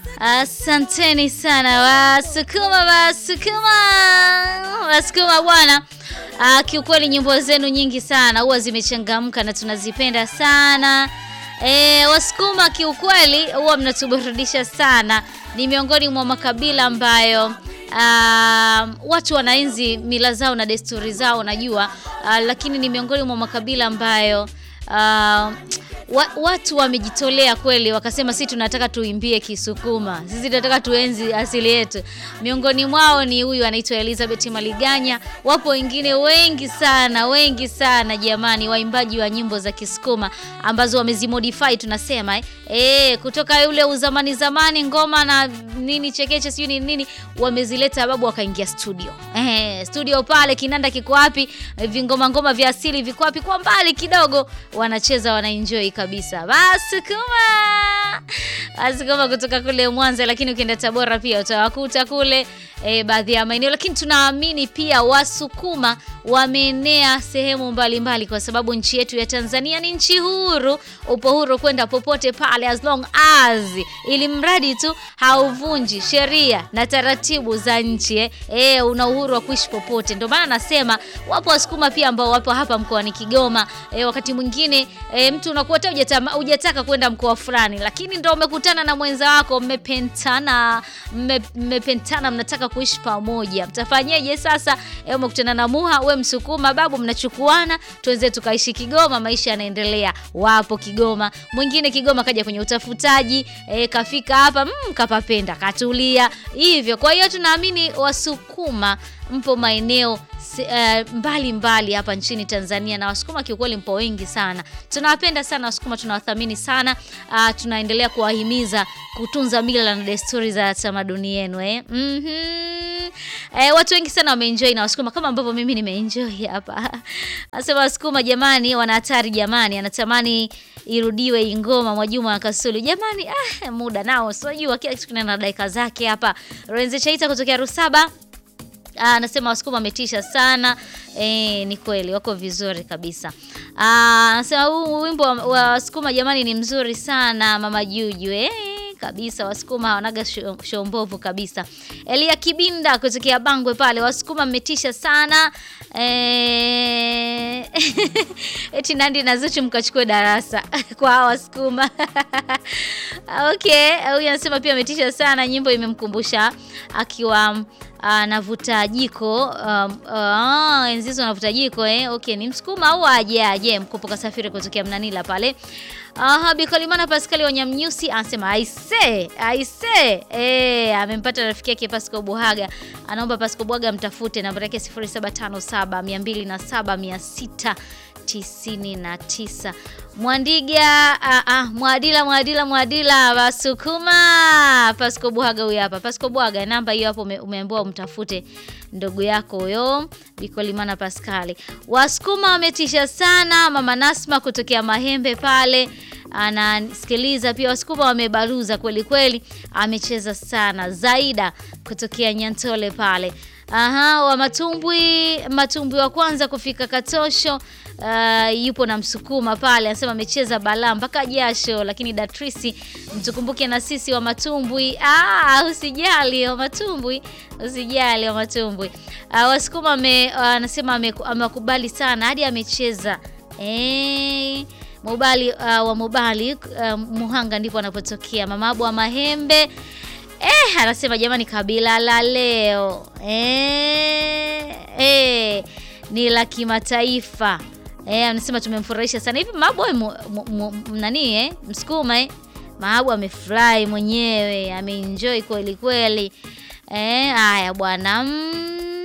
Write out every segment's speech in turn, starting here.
Asanteni sana Wasukuma, Wasukuma, Wasukuma bwana. Uh, kiukweli nyimbo zenu nyingi sana huwa zimechangamka na tunazipenda sana. E, Wasukuma kiukweli huwa mnatuburudisha sana. Ni miongoni mwa makabila ambayo uh, watu wanaenzi mila zao na desturi zao najua, uh, lakini ni miongoni mwa makabila ambayo uh, wa, watu wamejitolea kweli, wakasema sisi tunataka tuimbie Kisukuma, sisi tunataka tuenzi asili yetu. Miongoni mwao ni huyu anaitwa Elizabeth Maliganya. Wapo wengine wengi sana, wengi sana jamani, waimbaji wa nyimbo za Kisukuma ambazo wamezimodify tunasema eh. E, kutoka yule uzamani zamani ngoma na nini chekeche sijui nini nini, wamezileta babu, wakaingia studio eh, studio pale kinanda kiko wapi, vingoma ngoma vya asili viko wapi, kwa mbali kidogo wanacheza, wanaenjoy kabisa. Wasukuma, Wasukuma kutoka kule Mwanza, lakini ukienda Tabora pia utawakuta kule e, baadhi ya maeneo, lakini tunaamini pia Wasukuma wameenea sehemu mbalimbali mbali, kwa sababu nchi yetu ya Tanzania ni nchi huru. Upo huru kwenda popote pale as long as, ili mradi tu hauvunji sheria na taratibu za nchi eh. E, una uhuru wa kuishi popote. Ndio maana nasema wapo Wasukuma pia ambao wapo hapa mkoani Kigoma. E, wakati mwingine e, mtu unakuwa hata hujataka kwenda mkoa fulani, lakini ndio umekutana na mwenza wako, mmepentana mmepentana, mnataka kuishi pamoja, mtafanyeje sasa? E, umekutana na Muha, we Msukuma, babu, mnachukuana, tuweze tukaishi Kigoma, maisha yanaendelea. Wapo Kigoma, mwingine Kigoma kaja kwenye utafutaji e, kafika hapa mm, kapapenda, katulia hivyo. Kwa hiyo tunaamini Wasukuma mpo maeneo mbalimbali uh, mbali hapa nchini Tanzania na Wasukuma kiukweli mpo wengi sana. Tunawapenda sana Wasukuma, tunawathamini sana uh, tunaendelea kuwahimiza kutunza mila na desturi za tamaduni yenu eh. mm -hmm. Eh, watu wengi sana wameenjoy na Wasukuma kama ambavyo mimi nimeenjoy hapa. Anasema Wasukuma jamani, wana hatari jamani, anatamani irudiwe ngoma Mwajuma wa Kasulu jamani. Ah, muda nao sijui kila kitu kina dakika zake hapa. Renze Chaita kutokea Rusaba anasema Wasukuma wametisha sana. E, ni kweli wako vizuri kabisa. Anasema huu wimbo wa Wasukuma jamani ni mzuri sana mama Juju eh kabisa Wasukuma hawanaga shombovu kabisa. Elia Kibinda kutokea Bangwe pale, Wasukuma mmetisha sana e... eti Nandi na Zuchu mkachukue darasa kwa Wasukuma okay, huyu anasema pia ametisha sana, nyimbo imemkumbusha akiwa anavuta jiko um, uh, enzi hizo anavuta jiko eh. Okay, ni Msukuma au aje aje mkopo kasafiri kutokea Mnanila pale. Aha, Bikalimana Pascal Wanyamnyusi anasema aise aise, eh, amempata rafiki yake Pasco Buhaga, anaomba Pasco Buhaga mtafute, namba yake 0757 207 699 Mwandiga uh, uh, Mwadila Mwadila Mwadila Wasukuma Pasco Bwaga huyu hapa. Pasco Bwaga namba hiyo hapo umeambiwa umtafute ndugu yako huyo Bikolimana Pascali. Wasukuma wametisha sana. Mama Nasma kutokea Mahembe pale anasikiliza pia. Wasukuma wamebaruza kweli kweli, amecheza sana. Zaida kutokea Nyantole pale Aha, wa matumbwi matumbwi wa kwanza kufika Katosho. Uh, yupo na Msukuma pale anasema amecheza balaa mpaka jasho, lakini Datrisi mtukumbuke na sisi wa matumbwi. Ah, usijali wa matumbwi, usijali wa matumbwi. Uh, Wasukuma anasema uh, amekubali sana hadi amecheza eh, Mubali uh, wa Mubali uh, Muhanga ndipo anapotokea mamabu wa Mahembe. Eh, anasema jamani, kabila la leo eh, eh, ni la kimataifa eh, anasema tumemfurahisha sana hivi Mabu nani eh, Msukuma eh, Mabu amefurahi mwenyewe ameenjoy kweli kweli eh. Haya bwana mm,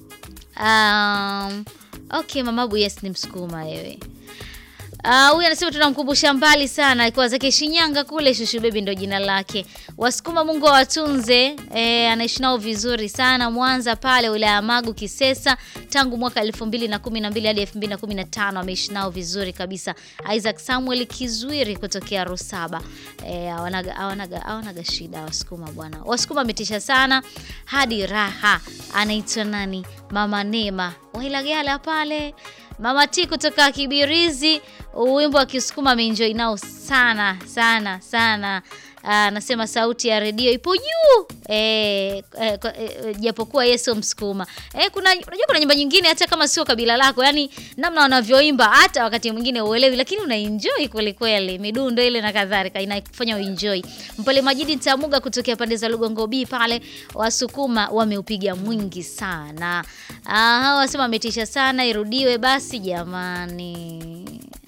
um, okay, Mamabu yes, ni Msukuma wewe huyu uh, anasema tunamkumbusha mbali sana, alikuwa zake Shinyanga kule. Shushu Bebi ndo jina lake. Wasukuma Mungu awatunze. E, anaishi nao vizuri sana Mwanza pale wilaya ya Magu Kisesa, tangu mwaka 2012 hadi 2015 ameishi nao vizuri kabisa. Isaac Samuel Kizwiri kutokea Rusaba. E, awanaga, awanaga, awanaga shida Wasukuma bwana. Wasukuma ametisha sana hadi raha. Anaitwa nani? Mama Nema Wailagala pale Mama T kutoka Kibirizi, wimbo wa Kisukuma ameenjoy nao sana sana sana. anasema sauti ya redio ipo juu eh, eh, kwa- eh, japokuwa yeye sio Msukuma. Eh, kuna unajua kuna nyimbo nyingine hata kama sio kabila lako, yani namna wanavyoimba hata wakati mwingine uelewi, lakini unaenjoy kweli kweli, midundo ile na kadhalika inafanya uenjoy. Mpole Majidi Ntamuga kutokea pande za Lugongo B pale, Wasukuma wameupiga mwingi sana. Ah, hawa wasema ametisha sana, irudiwe basi jamani.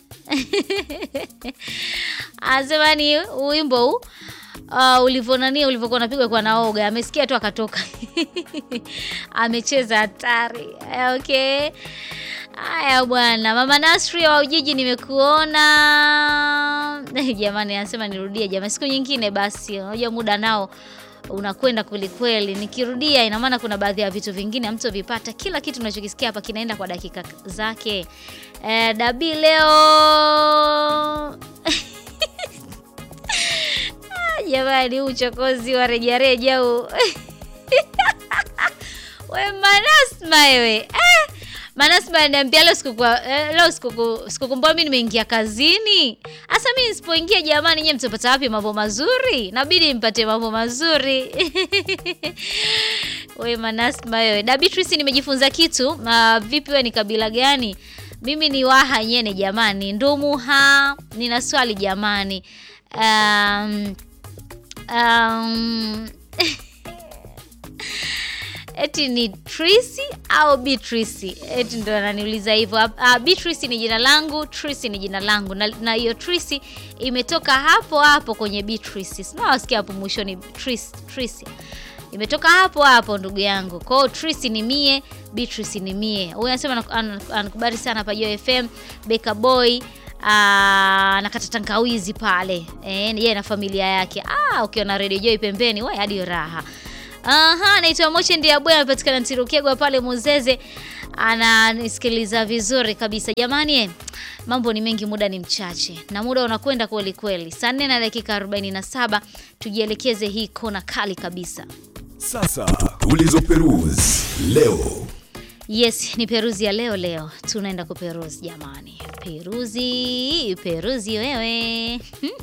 Anasema ni wimbo huu uh, ulivyonania ulivyokuwa unapigwa kwa naoga, amesikia tu akatoka amecheza hatari. Okay, haya bwana. Mama Nasri wa Ujiji, nimekuona jamani. Anasema nirudie jamani, siku nyingine basi. Unajua muda nao unakwenda kwelikweli. Nikirudia ina maana kuna baadhi ya vitu vingine hamtovipata. Kila kitu tunachokisikia hapa kinaenda kwa dakika zake. Eh, Dabi leo jamani, huu uchokozi wa rejareja huu we Manasma wewe eh, Manasma ananiambia leo sikukuwa eh, leo sikuku sikukumbua mimi nimeingia kazini. Asa mimi nisipoingia jamani, nyie mtapata wapi mambo mazuri? Nabidi mpate mambo mazuri. we Manasma wewe. Da Beatrice nimejifunza kitu. Uh, vipi wewe ni kabila gani? Mimi ni Waha nyene jamani. Ndumuha. Nina swali jamani. Um, um, eti ni Trisi au Beatrice? Eti ndo ananiuliza hivyo. Uh, Beatrice ni jina langu, Trisi ni jina langu, na na hiyo Trisi imetoka hapo hapo kwenye Beatrice. Sinawasikia hapo mwishoni Tris, Trisi imetoka hapo hapo ndugu yangu. Kwa hiyo Trisi ni mie, Beatrice ni mie. Huyu anasema anaku- ana- anakubali sana hapa Joy FM, Beka Boy Ah, nakata tangawizi pale eh, yeye na familia yake. Ah, ukiwa na Radio Joy pembeni, wewe hadi raha. Aha, naitwa Moche ndiye bwana anapatikana Ntirukegwa pale Muzeze. Ananisikiliza vizuri kabisa. Jamani, eh, mambo ni mengi, muda ni mchache. Na muda unakwenda kweli kweli. Saa 4 na dakika 47 tujielekeze hii kona kali kabisa. Sasa tulizoperuzi leo. Yes, ni peruzi ya leo leo. Tunaenda kuperuzi jamani. Peruzi, peruzi wewe.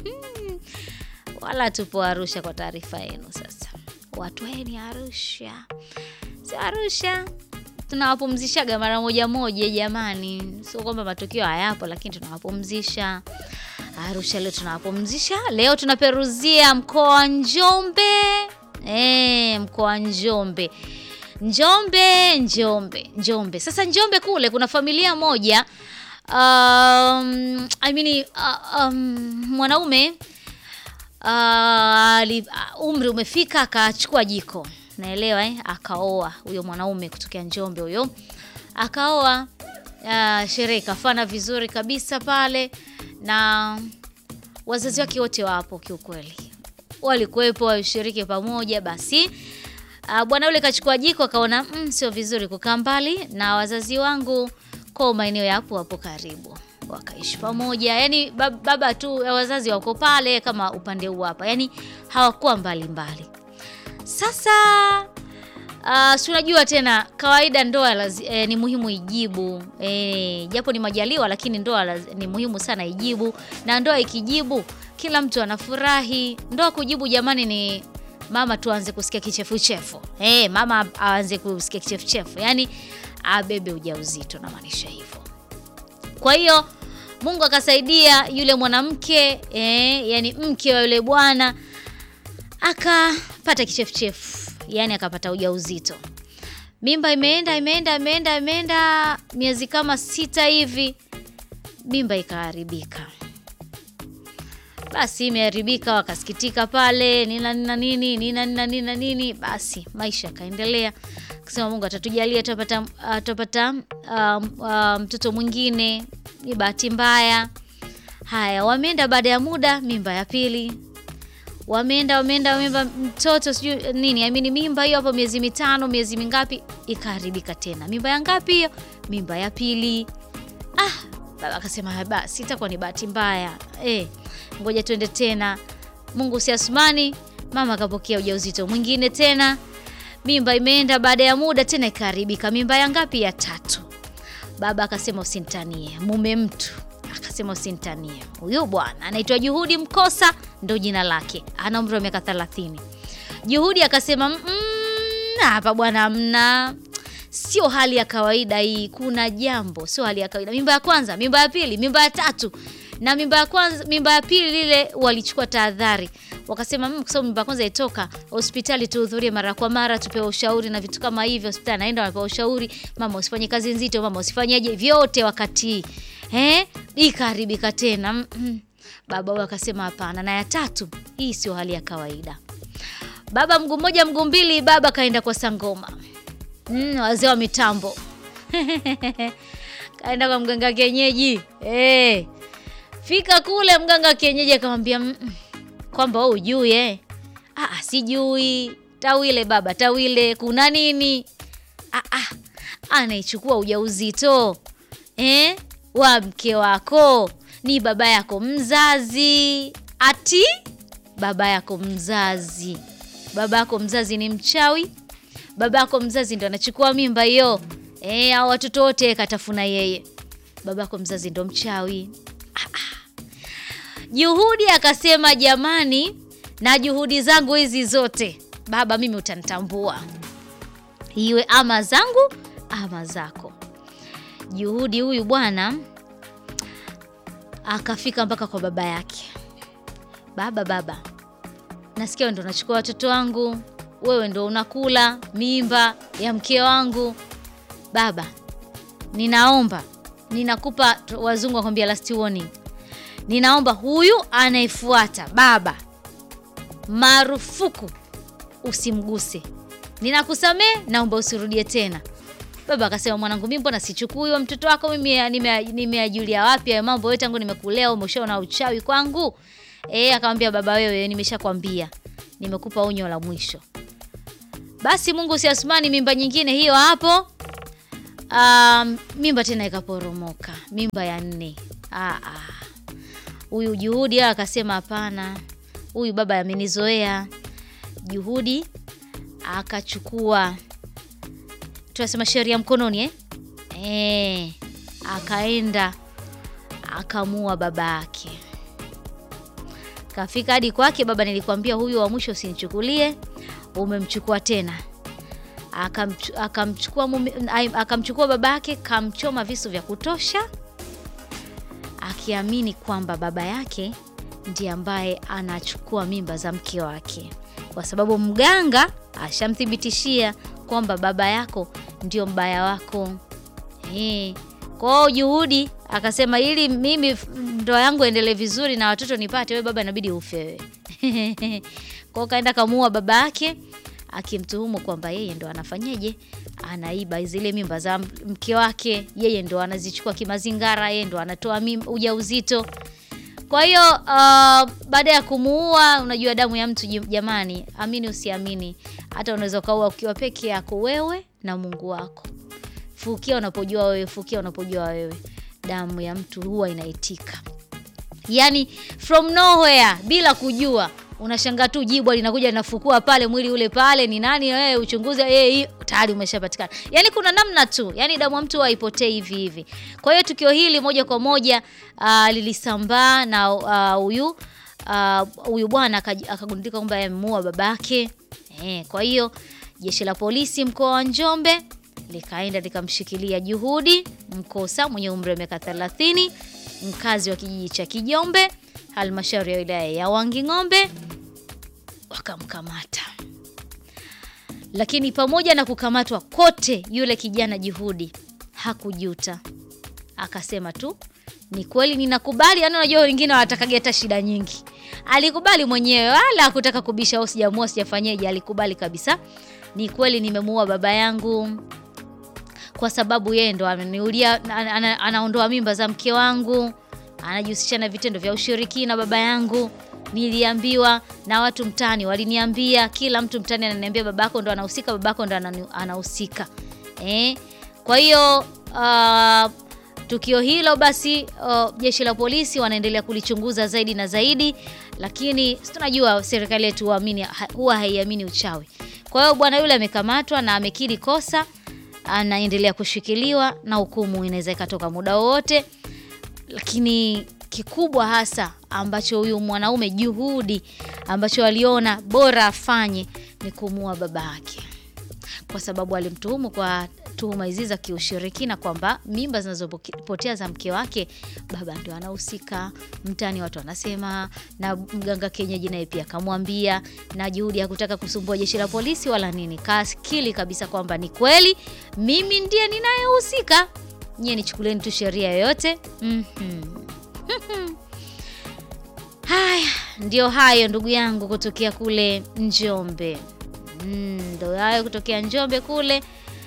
Wala tupo Arusha kwa taarifa yenu sasa. Watu weni Arusha. Si Arusha. Tunawapumzishaga mara moja moja jamani. Sio kwamba matukio hayapo lakini tunawapumzisha. Arusha leo tunawapumzisha. Leo tunaperuzia mkoa wa Njombe. Eh, mkoa wa Njombe. Njombe, Njombe, Njombe. Sasa Njombe kule kuna familia moja um, I mean, uh, um, mwanaume uh, ali- uh, umri umefika akachukua jiko, naelewa eh? Akaoa huyo mwanaume kutokea Njombe huyo, akaoa uh, sherehe ikafana vizuri kabisa pale, na wazazi wake wote wapo kiukweli, walikuwepo washiriki pamoja. Basi uh, bwana yule kachukua jiko akaona mm, sio vizuri kukaa mbali na wazazi wangu kwa maeneo yapo hapo karibu, wakaishi pamoja. Yani baba tu wazazi wako pale kama upande huu hapa, yani hawakuwa mbali mbali. Sasa uh, si unajua tena kawaida ndoa lazi, eh, ni muhimu ijibu eh, japo ni majaliwa, lakini ndoa laz- ni muhimu sana ijibu, na ndoa ikijibu kila mtu anafurahi. Ndoa kujibu jamani ni mama tuanze kusikia kichefuchefu eh, mama aanze kusikia kichefuchefu, yani abebe ujauzito, namaanisha hivyo. Kwa hiyo Mungu akasaidia yule mwanamke eh, yani mke wa yule bwana akapata kichefuchefu, yani akapata ujauzito. Mimba imeenda imeenda imeenda imeenda miezi kama sita hivi, mimba ikaharibika. Basi imeharibika, wakasikitika pale, nina nina nini nina nina nina nini. Basi maisha yakaendelea, akasema Mungu atatujalia, tutapata tutapata um, uh, mtoto mwingine. Ni bahati mbaya. Haya, wameenda baada ya muda, mimba ya pili wameenda wameenda wameenda, mtoto sijui nini, I mean, mimba hiyo hapo miezi mitano miezi mingapi, ikaharibika tena. Mimba ya ngapi hiyo? Mimba ya pili. Ah, baba akasema basi itakuwa ni bahati mbaya eh, ngoja tuende tena. Mungu si Asumani. Mama akapokea ujauzito mwingine tena, mimba imeenda baada ya muda tena ikaharibika. Mimba ya ngapi? Ya tatu. Baba akasema usinitanie, mume mtu akasema usinitanie. Huyu bwana anaitwa Juhudi Mkosa ndo jina lake, ana umri wa miaka 30. Juhudi akasema "Mm, hapa bwana, mna sio hali ya kawaida hii, kuna jambo, sio hali ya kawaida. Mimba ya kwanza, mimba ya pili, mimba ya tatu na mimba ya kwanza, mimba ya pili lile walichukua tahadhari, wakasema "Mm, kwa sababu mimba ya kwanza itoka hospitali, tuhudhurie mara kwa mara, tupewe ushauri na vitu kama hivyo. Hospitali naenda wanapewa ushauri, mama usifanye kazi nzito, mama usifanyaje, vyote wakati eh, ikaharibika tena. Mm, mm. Baba huyo akasema hapana, na ya tatu, hii sio hali ya kawaida. Baba mguu mmoja mguu mbili, baba kaenda kwa sangoma. Mm, wazee wa mitambo kaenda kwa mganga kienyeji eh. Fika kule mganga kienyeji akamwambia "Mm, mm, kwamba wewe ujui eh? Ah, ah, sijui. Tawile baba, tawile, kuna nini? Ah, ah, anaichukua ujauzito eh, wa mke wako ni baba yako mzazi. Ati baba yako mzazi, baba yako mzazi ni mchawi? Baba yako mzazi ndo anachukua mimba hiyo eh, au watoto wote katafuna yeye? Baba yako mzazi ndo mchawi? Juhudi akasema jamani, na juhudi zangu hizi zote baba, mimi utanitambua, iwe ama zangu ama zako. Juhudi huyu bwana akafika mpaka kwa baba yake. Baba, baba, nasikia wewe ndo unachukua watoto wangu, wewe ndo unakula mimba ya mke wangu. Baba, ninaomba, ninakupa, wazungu wakwambia last warning ninaomba huyu anayefuata baba, marufuku usimguse. Ninakusamee, naomba usirudie tena. Baba akasema, mwanangu, mimi mbona sichukui huyo mtoto wako? Mimi nime- nimeajulia wapi hayo mambo yote? Tangu nimekulea umeshaona uchawi kwangu? Eh, akamwambia baba, wewe nimeshakwambia, nimekupa onyo la mwisho. Basi Mungu si Asmani, mimba nyingine hiyo hapo. Um, mimba tena ikaporomoka, mimba ya nne. Ah, ah. Huyu Juhudi yeye akasema hapana, huyu baba amenizoea. Juhudi akachukua tunasema sheria mkononi eh? Eh, akaenda akamua baba yake, kafika hadi kwake. Baba, nilikwambia huyu wa mwisho usinichukulie, umemchukua tena. Akamchu- Akamchukua mume- ai- akamchukua baba yake, kamchoma visu vya kutosha akiamini kwamba baba yake ndiye ambaye anachukua mimba za mke wake, kwa sababu mganga ashamthibitishia kwamba baba yako ndio mbaya wako. Eh, kwa hiyo Juhudi akasema ili mimi f- ndoa yangu endelee vizuri na watoto nipate, wewe baba inabidi ufe wewe. Kwa hiyo kaenda kamuua baba yake akimtuhumu kwamba yeye ndo anafanyeje, anaiba zile mimba za m- mke wake, yeye ndo anazichukua kimazingara, yeye ndo anatoa mimba, ujauzito. Kwa hiyo uh, baada ya kumuua, unajua damu ya mtu jim- jamani, amini usiamini, hata unaweza ukaua ukiwa peke yako wewe na Mungu wako. Fukia unapojua wewe, fukia unapojua wewe, damu ya mtu huwa inaitika yani from nowhere bila kujua unashangaa tu jibwa linakuja linafukua pale mwili ule pale ni nani wewe uchunguzi eh hii tayari umeshapatikana yani kuna namna tu yani damu ya mtu haipotei hivi hivi kwa hiyo tukio hili moja kwa moja uh, lilisambaa na ah, huyu ah, huyu bwana akaji- akagundulika kwamba amemuua babake eh, kwa hiyo jeshi la polisi mkoa wa Njombe likaenda likamshikilia Juhudi Mkosa mwenye umri wa miaka 30 mkazi wa kijiji cha Kijombe halmashauri ya wilaya ya Wanging'ombe wakamkamata. Lakini pamoja na kukamatwa kote, yule kijana Juhudi hakujuta, akasema tu ni kweli ninakubali. Yani unajua wengine wanatakaga hata shida nyingi, alikubali mwenyewe, wala hakutaka kubisha au sijamua sijafanyeje, alikubali kabisa, ni kweli nimemuua baba yangu kwa sababu yeye ndo ananiulia, ana- ana- anaondoa mimba za mke wangu, anajihusisha na vitendo vya ushirikina baba yangu. Niliambiwa na watu mtaani, waliniambia, kila mtu mtaani ananiambia babako ndo anahusika, babako ndo anani- anahusika eh. Kwa hiyo ah, tukio hilo basi, uh, jeshi la polisi wanaendelea kulichunguza zaidi na zaidi, lakini si tunajua serikali yetu huamini- ha- huwa haiamini uchawi. Kwa hiyo bwana yule amekamatwa na amekiri kosa anaendelea kushikiliwa na hukumu inaweza ikatoka muda wowote, lakini kikubwa hasa ambacho huyu mwanaume juhudi ambacho aliona bora afanye ni kumuua baba yake kwa sababu alimtuhumu kwa tuhuma hizi za kiushirikina kwamba mimba zinazopotea za mke wake baba ndio anahusika. Mtaani watu wanasema, na mganga kienyeji naye pia akamwambia, na juhudi ya kutaka kusumbua jeshi la polisi wala nini, kaskili kabisa kwamba ni kweli mimi ndiye ninayehusika, nyie nichukulieni tu sheria yoyote. Mhm. Haya, ndio hayo ndugu yangu kutokea kule Njombe. Mm, ndo hayo kutokea Njombe kule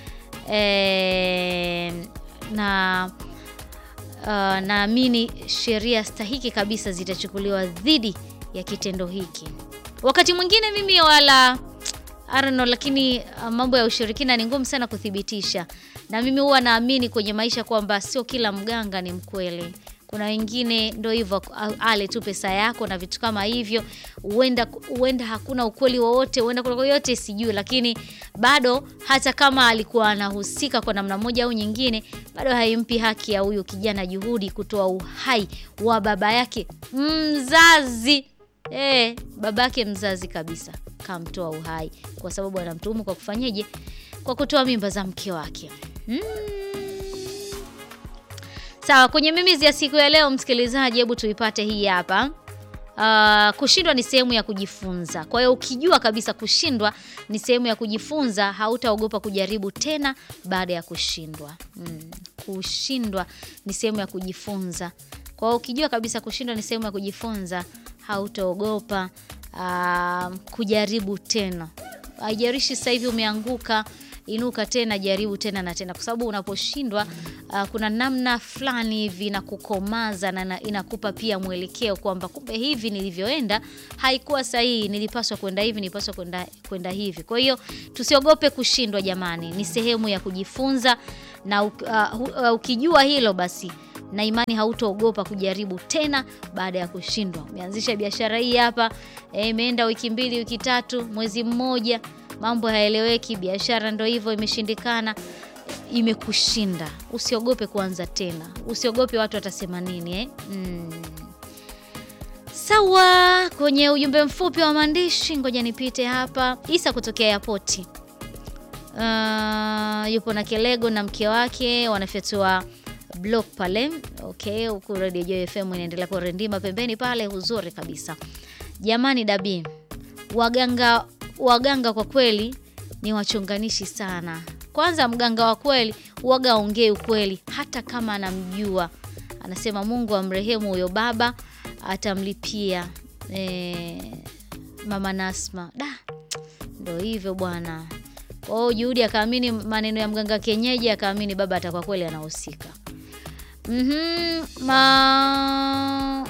e, na uh, naamini sheria stahiki kabisa zitachukuliwa dhidi ya kitendo hiki. Wakati mwingine mimi wala I don't know, lakini uh, mambo ya ushirikina ni ngumu sana kuthibitisha, na mimi huwa naamini kwenye maisha kwamba sio kila mganga ni mkweli. Kuna wengine ndo hivyo, ale tu pesa yako na vitu kama hivyo. Huenda huenda hakuna ukweli wowote, huenda kuna yote sijui, lakini bado hata kama alikuwa anahusika kwa namna moja au nyingine, bado haimpi haki ya huyu kijana juhudi kutoa uhai wa baba yake mzazi. Eh, baba yake mzazi kabisa kamtoa uhai kwa sababu anamtuhumu kwa kufanyeje? Kwa kutoa mimba za mke wake. Mm. Sawa, kwenye mimizi ya siku ya leo msikilizaji, hebu tuipate hii hapa. Uh, kushindwa ni sehemu ya kujifunza. Kwa hiyo ukijua kabisa kushindwa ni sehemu ya kujifunza, hautaogopa kujaribu tena baada ya kushindwa. Mm. Kushindwa ni sehemu ya kujifunza. Kwa hiyo ukijua kabisa kushindwa ni sehemu ya kujifunza, hautaogopa uh, kujaribu tena. Haijalishi sasa hivi umeanguka inuka tena, jaribu tena na tena, kwa sababu unaposhindwa uh, kuna namna fulani hivi na kukomaza na inakupa pia mwelekeo kwamba kumbe hivi nilivyoenda haikuwa sahihi, nilipaswa kwenda hivi, nilipaswa kwenda kwenda hivi. Kwa hiyo tusiogope kushindwa jamani, ni sehemu ya kujifunza na uh, uh, ukijua hilo basi na imani hautaogopa kujaribu tena baada ya kushindwa. Umeanzisha biashara hii hapa, imeenda e, wiki mbili, wiki tatu, mwezi mmoja mambo hayaeleweki, biashara ndo hivyo imeshindikana, imekushinda. Usiogope kuanza tena, usiogope watu watasema nini eh? Mm. Sawa, kwenye ujumbe mfupi wa maandishi, ngoja nipite hapa. Isa kutokea airport, uh, yupo na Kelego na mke wake wanafyatua block pale. Okay, huku Radio Joy FM inaendelea kurindima pembeni pale, uzuri kabisa jamani. Dabi waganga waganga kwa kweli ni wachonganishi sana. Kwanza, mganga wa kweli uwaga aongee ukweli hata kama anamjua. Anasema Mungu amrehemu huyo baba, atamlipia e, mama Nasma. Da, ndo hivyo bwana. Kwa hiyo Juhudi akaamini maneno ya mganga kienyeji, akaamini baba atakuwa kweli anahusika. mm-hmm, ma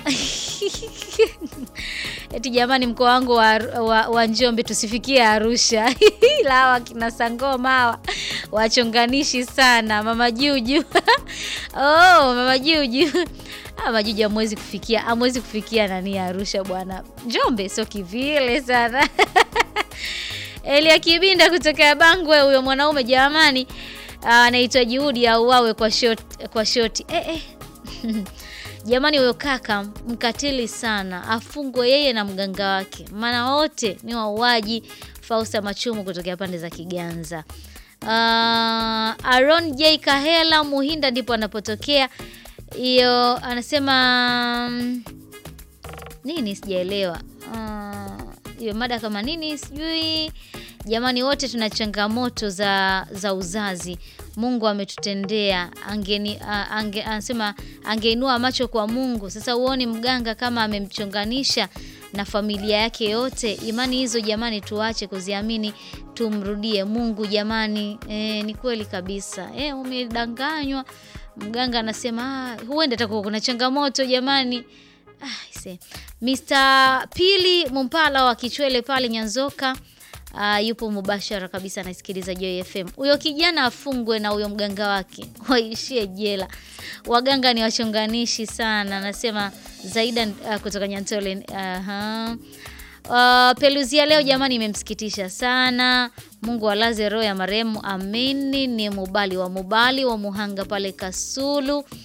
Eti jamani, mkoa wangu wa, wa, wa Njombe tusifikie Arusha ila hawa kina Sangoma hawa wachonganishi sana. Mama Juju oh, mama Juju mama Juju amwezi kufikia amwezi kufikia nani Arusha bwana, Njombe sio kivile sana Elia Kibinda kutoka Bangwe, huyo mwanaume jamani, anaitwa Juhudi auawe kwa shoti, kwa shoti eh, eh. Jamani, huyo kaka mkatili sana, afungwe yeye na mganga wake, maana wote ni wauaji. Fausta Machumu kutokea pande za Kiganza. Uh, Aaron J Kahela Muhinda ndipo anapotokea hiyo, anasema nini, sijaelewa hiyo uh, mada kama nini sijui. Jamani, wote tuna changamoto za, za uzazi Mungu ametutendea angeni, ange, anasema angeinua macho kwa Mungu. Sasa uoni mganga kama amemchonganisha na familia yake yote. Imani hizo jamani, tuache kuziamini, tumrudie Mungu jamani. E, ni kweli kabisa e, umedanganywa. Mganga anasema huenda takuwa kuna changamoto jamani. Ah, se. Mr. Pili Mumpala wa Kichwele pale Nyanzoka Uh, yupo mubashara kabisa anasikiliza Joy FM. Huyo kijana afungwe na huyo mganga wake waishie jela. Waganga ni wachonganishi sana, anasema Zaida uh, kutoka Nyantole. uh-huh. Uh, peluzia leo jamani, imemsikitisha sana. Mungu alaze roho ya marehemu, amini. Ni Mubali wa Mubali wa Muhanga pale Kasulu.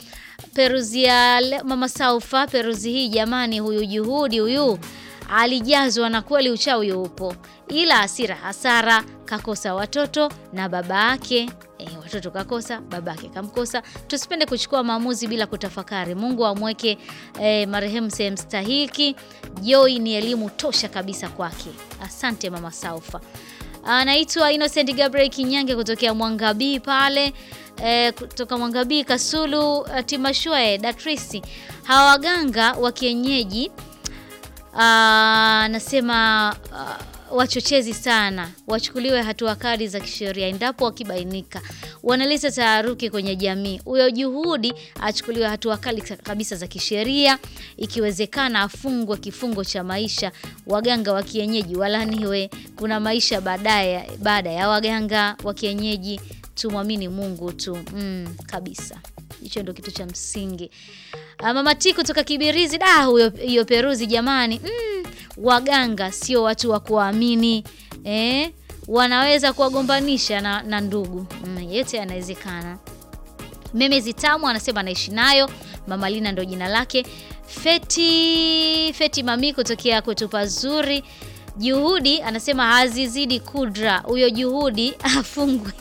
peruzi ya le- mama Saufa, peruzi hii jamani, huyu juhudi huyu alijazwa na kweli uchawi upo, ila hasira hasara, kakosa watoto na baba yake. E, watoto kakosa, baba yake kamkosa. Tusipende kuchukua maamuzi bila kutafakari. Mungu amweke e, marehemu sehemu stahiki. Joy ni elimu tosha kabisa kwake. Asante mama Saufa. Anaitwa Innocent Gabriel Kinyange kutokea Mwangabii pale e, kutoka Mwangabii Kasulu eh, Timashue Datrisi. Hawa waganga wa kienyeji Ah, nasema ah, wachochezi sana wachukuliwe hatua kali za kisheria endapo wakibainika wanaleta taharuki kwenye jamii. Huyo Juhudi achukuliwe hatua kali kabisa za kisheria, ikiwezekana afungwe kifungo cha maisha. Waganga wa kienyeji walaniwe, kuna maisha baadaye baada ya waganga wa kienyeji. Tumwamini Mungu tu mm, kabisa. Hicho ndio kitu cha msingi. Ah, Mama T kutoka Kibirizi, da huyo hiyo Peruzi jamani, mm, waganga sio watu wa kuamini eh, wanaweza kuwagombanisha na, na ndugu mm, yote yanawezekana. Meme Zitamu anasema anaishi nayo. Mama Lina ndo jina lake. Feti Feti Mami kutokea kwetu pazuri. Juhudi anasema hazizidi kudra, huyo Juhudi afungwe.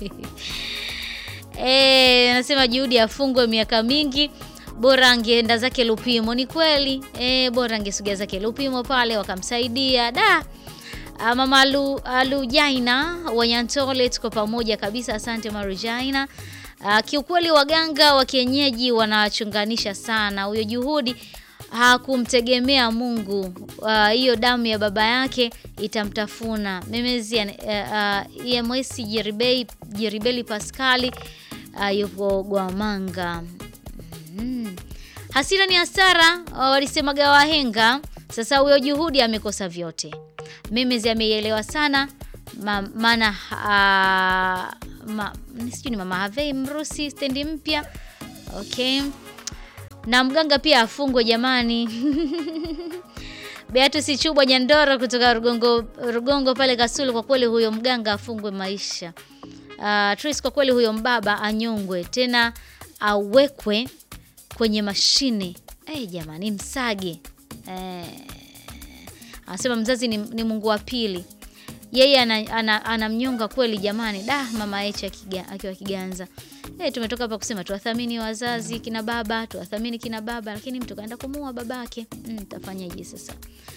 Eh, anasema Juhudi afungwe miaka mingi, bora angeenda zake Lupimo. Ni kweli eh, bora angesogea zake Lupimo pale wakamsaidia da. Ah, Mama Alu, Alujaina Wanyantole, tuko pamoja kabisa. Asante Marujaina. Ah, kiukweli waganga wa kienyeji wanawachunganisha sana. Huyo Juhudi hakumtegemea Mungu. Ah, Hiyo damu ya baba yake itamtafuna. Memezi uh, EMS Jeribei Jeribeli Pascali ah, yupo Gwamanga. Mm. Hasira ni hasara, walisemaga wahenga. Sasa huyo Juhudi amekosa vyote. Memezi ameielewa sana ma, maana ah, ma, sijui ni mama Havei Mrusi stendi mpya. Okay. Na mganga pia afungwe jamani. Beatus Chubwa Nyandoro kutoka Rugongo, Rugongo pale Kasulu, kwa kweli huyo mganga afungwe maisha. Uh, Tris, kwa kweli huyo mbaba anyongwe tena awekwe kwenye mashine. Eh, jamani msage. Eh, anasema mzazi ni, ni Mungu wa pili. Yeye anamnyonga ana, anamnyonga kweli jamani. Da, mama Echa akiga- akiwa Kiganza. Eh, tumetoka hapa kusema tuwathamini wazazi kina baba, tuwathamini kina baba, lakini mtu kaenda kumuua babake. Mm, tafanyaje sasa?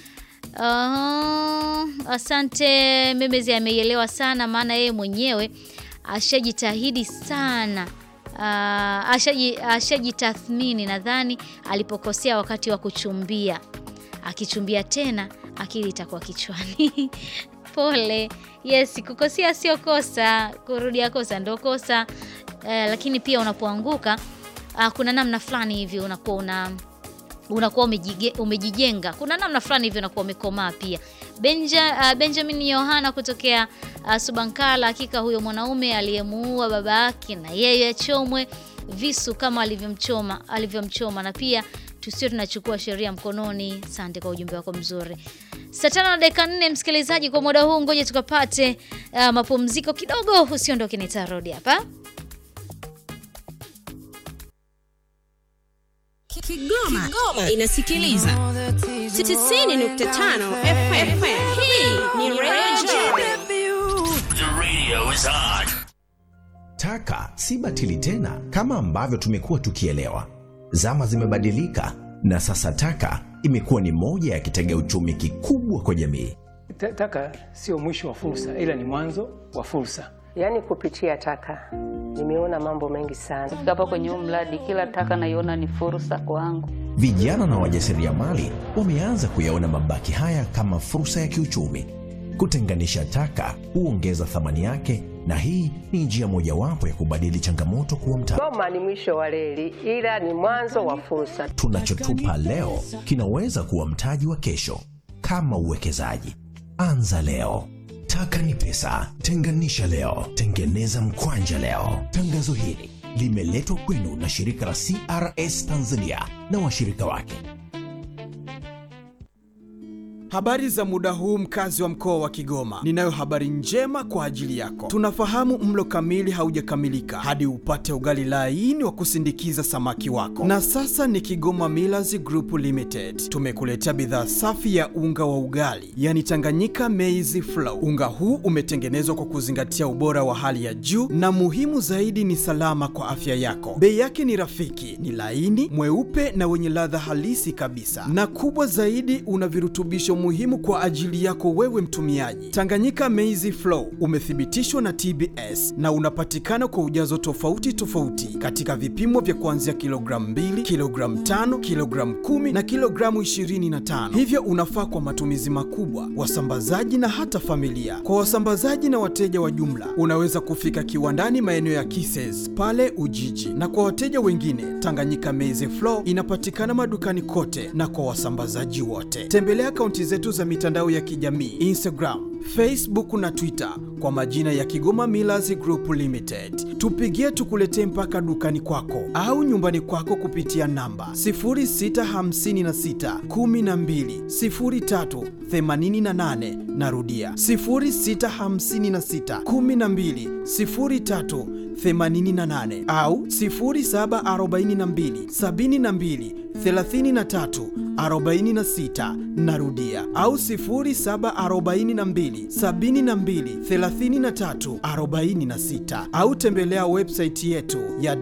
Ah, asante Memezi ameielewa sana maana yeye mwenyewe ashajitahidi sana. Ah, ashaji ashajitathmini nadhani alipokosea wakati wa kuchumbia. Akichumbia tena akili itakuwa kichwani. Pole. Yes, kukosea sio kosa, kurudia kosa ndo kosa. Eh, lakini pia unapoanguka ah, kuna namna fulani hivi unakuwa una unakuwa umejige- umejijenga. Kuna namna fulani hivyo unakuwa umekomaa pia. Benja, uh, Benjamin Yohana kutokea uh, Subankala, hakika huyo mwanaume aliyemuua baba yake na yeye achomwe visu kama alivyomchoma alivyomchoma, na pia tusio tunachukua sheria mkononi. Asante kwa ujumbe wako mzuri. Saa tano na dakika nne, msikilizaji, kwa muda huu ngoja tukapate uh, mapumziko kidogo. Usiondoke, nitarudi hapa. Kigoma, inasikiliza 90.5 FM. Hii ni Radio The radio is on. Taka si batili tena kama ambavyo tumekuwa tukielewa. Zama zimebadilika na sasa taka imekuwa ni moja ya kitega uchumi kikubwa kwa jamii. Ta- Taka sio mwisho wa fursa, ila ni mwanzo wa fursa. Yaani kupitia taka nimeona mambo mengi sana. Kufika hapa kwenye huu mradi, kila taka naiona ni fursa kwangu. Vijana na wajasiriamali wameanza kuyaona mabaki haya kama fursa ya kiuchumi. Kutenganisha taka huongeza thamani yake, na hii ni njia mojawapo ya kubadili changamoto kuwa mtaji. Goma ni mwisho wa reli, ila ni mwanzo wa fursa. Tunachotupa leo kinaweza kuwa mtaji wa kesho. Kama uwekezaji, anza leo. Taka ni pesa, tenganisha leo, tengeneza mkwanja leo. Tangazo hili limeletwa kwenu na shirika la CRS Tanzania na washirika wake. Habari za muda huu mkazi wa mkoa wa Kigoma. Ninayo habari njema kwa ajili yako. Tunafahamu mlo kamili haujakamilika hadi upate ugali laini wa kusindikiza samaki wako. Na sasa ni Kigoma Millers Group Limited. Tumekuletea bidhaa safi ya unga wa ugali, yani Tanganyika Maize Flour. Unga huu umetengenezwa kwa kuzingatia ubora wa hali ya juu na muhimu zaidi ni salama kwa afya yako. Bei yake ni rafiki, ni laini, mweupe na wenye ladha halisi kabisa. Na kubwa zaidi una virutubisho muhimu kwa ajili yako wewe mtumiaji. Tanganyika Maize Flour umethibitishwa na TBS na unapatikana kwa ujazo tofauti tofauti katika vipimo vya kuanzia kilogramu 2, kilogramu 5, kilogramu 10 na kilogramu 25. Hivyo unafaa kwa matumizi makubwa, wasambazaji na hata familia. Kwa wasambazaji na wateja wa jumla, unaweza kufika kiwandani maeneo ya Kises pale Ujiji, na kwa wateja wengine, Tanganyika Maize Flour inapatikana madukani kote na kwa wasambazaji wote. Tembelea akaunti zetu za mitandao ya kijamii Instagram, Facebook na Twitter kwa majina ya Kigoma Millers Group Limited. Tupigie tukuletee mpaka dukani kwako au nyumbani kwako kupitia namba 0656 12 03 88. Narudia 0656 12 03 88 au 0742 72 33 46 narudia au 0742 72 33 46 au tembelea website yetu ya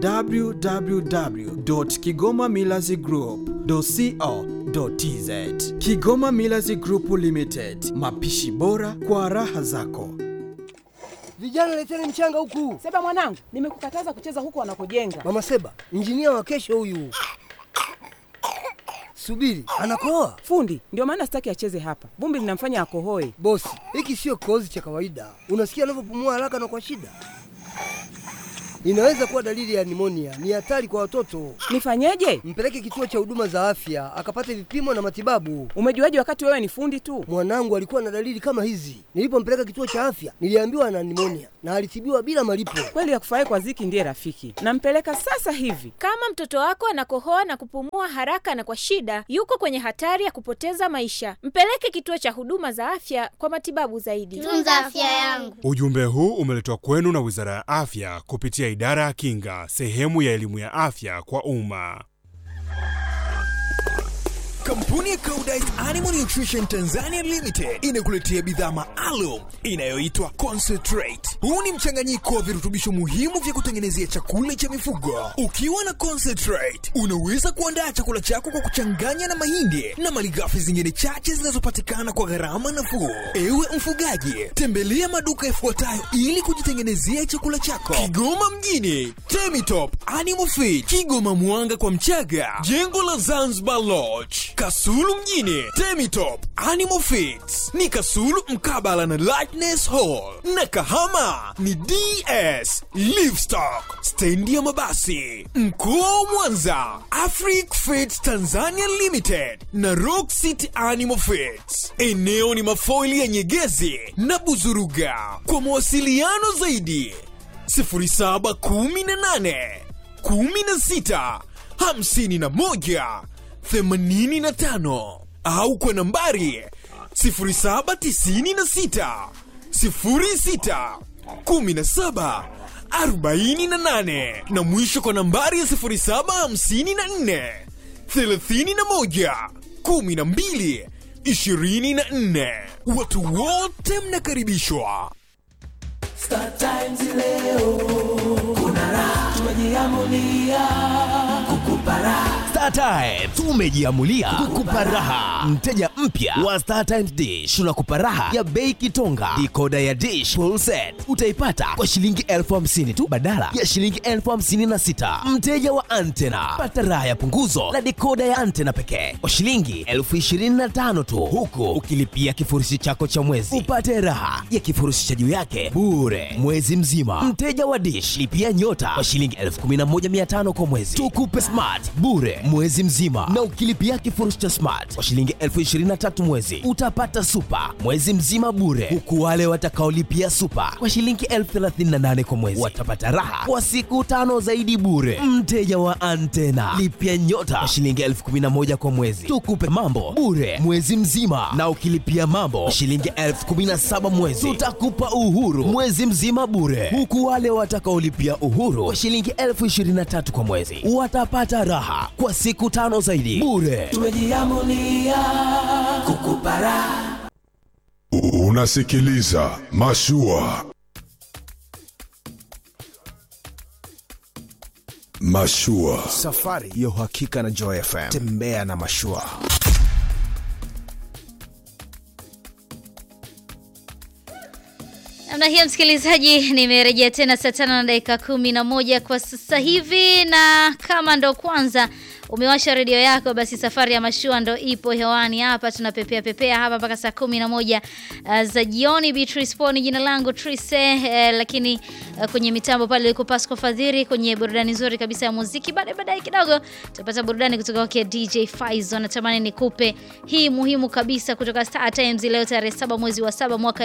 www.kigomamillazgroup.co.tz Kigoma Millers Group Limited, mapishi bora kwa raha zako. Vijana leteni mchanga huku. Seba mwanangu, nimekukataza kucheza huko wanakojenga. Mama Seba, injinia wa kesho huyu. Subiri, anakoa Fundi, ndio maana sitaki acheze hapa. Vumbi linamfanya akohoe. bosi. Hiki sio kikohozi cha kawaida. Unasikia anavyopumua haraka na kwa shida. Inaweza kuwa dalili ya nimonia. Ni hatari kwa watoto. Nifanyeje? Mpeleke kituo cha huduma za afya akapate vipimo na matibabu. Umejuaje wakati wewe ni fundi tu? Mwanangu alikuwa na dalili kama hizi. Nilipompeleka kituo cha afya, niliambiwa ana nimonia na alitibiwa bila malipo. Kweli akufurahi kwa ziki ndiye rafiki. Nampeleka sasa hivi. Kama mtoto wako anakohoa na kupumua haraka na kwa shida, yuko kwenye hatari ya kupoteza maisha. Mpeleke kituo cha huduma za afya kwa matibabu zaidi. Tunza afya yangu. Ujumbe huu umeletwa kwenu na Wizara ya Afya kupitia Idara ya Kinga, sehemu ya elimu ya afya kwa umma. Kampuni ya Koudijt Animal Nutrition Tanzania Limited inakuletea bidhaa maalum inayoitwa Concentrate. Huu ni mchanganyiko wa virutubisho muhimu vya kutengenezea chakula cha mifugo. Ukiwa na Concentrate, unaweza kuandaa chakula chako kwa kuchanganya na mahindi na malighafi zingine chache zinazopatikana kwa gharama nafuu. Ewe mfugaji, tembelea maduka yafuatayo ili kujitengenezea chakula chako: Kigoma mjini, Temitop Animal Feed, Kigoma Mwanga kwa Mchaga, jengo la Zanzibar Lodge, Kasulu mjini, Temitop Animal Feeds ni Kasulu mkabala na Lightness Hall, na Kahama ni DS Livestock, stendi ya mabasi. Mkoa wa Mwanza, Afric Feeds Tanzania Limited na Rock City Animal Feeds. Eneo ni mafoili ya Nyegezi na Buzuruga. Kwa mawasiliano zaidi 0718 16 51 85 au kwa nambari 0796 06 17 48 na mwisho kwa nambari ya 0754 31 12 24. Watu wote mnakaribishwa. Star Times leo kuna raha, tumejiamulia kukupa raha. Star Times tumejiamulia kukupa raha. Mteja mpya wa Star Times Dish tunakupa raha ya bei kitonga. Dikoda ya Dish full set utaipata kwa shilingi elfu hamsini tu badala ya shilingi elfu hamsini na sita. Mteja wa Antena pata raha ya punguzo la dikoda ya Antena pekee kwa shilingi elfu ishirini na tano tu, huku ukilipia kifurushi chako cha mwezi upate raha ya kifurushi cha juu yake bure mwezi mzima. Mteja wa Dish lipia nyota kwa shilingi elfu kumi na moja mia tano kwa mwezi, tukupe smart bure mwezi mzima, na ukilipia kifurushi cha smart kwa shilingi elfu ishirini na 23 mwezi utapata super mwezi mzima bure, huku wale watakaolipia super kwa shilingi elfu 38 kwa mwezi watapata raha kwa siku tano zaidi bure. Mteja wa antena lipia nyota kwa shilingi elfu 11 kwa mwezi, tukupe mambo bure mwezi mzima, na ukilipia mambo kwa shilingi elfu 17 mwezi tutakupa uhuru mwezi mzima bure, huku wale watakaolipia uhuru kwa shilingi elfu 23 kwa mwezi watapata raha kwa siku tano zaidi bure. tumejiamulia kukupa raha Unasikiliza Mashua. Mashua. Safari ya uhakika na Joy FM. Tembea na mashua. namna hiyo msikilizaji nimerejea tena saa tano na dakika kumi na moja kwa sasa hivi na kama ndo kwanza umewasha redio yako basi safari ya mashua ndo ipo hewani hapa tunapepea pepea hapa mpaka saa kumi na moja uh, za jioni Beatrice Poni jina langu Trise uh, lakini uh, kwenye mitambo pale liko Pasco Fadhiri kwenye burudani nzuri kabisa ya muziki baadaye baadaye kidogo tutapata burudani kutoka kwake DJ Faizo natamani nikupe hii muhimu kabisa kutoka Star Times leo tarehe saba mwezi wa saba mwaka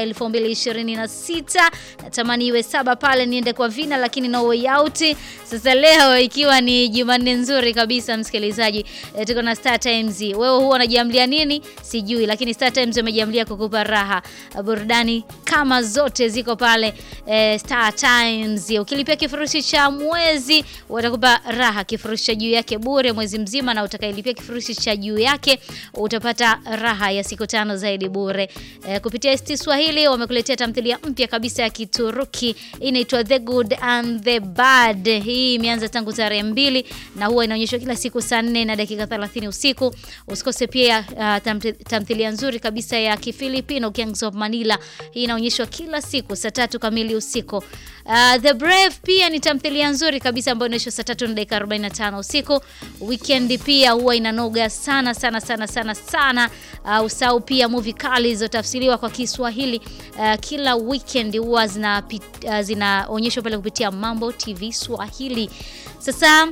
2026 natamani iwe saba pale niende kwa vina lakini no way out sasa leo ikiwa ni Jumanne nzuri kabisa msikilizaji e, tuko na Star Times wewe huwa unajiamlia nini sijui lakini Star Times wamejiamlia kukupa raha burudani kama zote ziko pale e, Star Times ukilipia kifurushi cha mwezi watakupa raha kifurushi cha juu yake bure mwezi mzima na utakayelipia kifurushi cha juu yake utapata raha ya siku tano zaidi bure e, kupitia ST Swahili wamekuletea tamthilia mpya kabisa ya Kituruki inaitwa The Good and the Bad hii imeanza tangu tarehe mbili na huwa inaonyeshwa kila siku saa 4 na dakika 30 usiku. Usikose pia uh, tamthi- tamthilia nzuri kabisa ya Kifilipino Gangs of Manila. Hii inaonyeshwa kila siku saa tatu kamili usiku. Uh, The Brave pia ni tamthilia nzuri kabisa ambayo inaonyeshwa saa tatu na dakika 45 usiku. Weekend pia huwa inanoga sana sana sana sana sana. Uh, usau pia movie kali zilizotafsiriwa kwa Kiswahili uh, kila weekend huwa zina uh, zinaonyeshwa pale kupitia Mambo TV Swahili. Sasa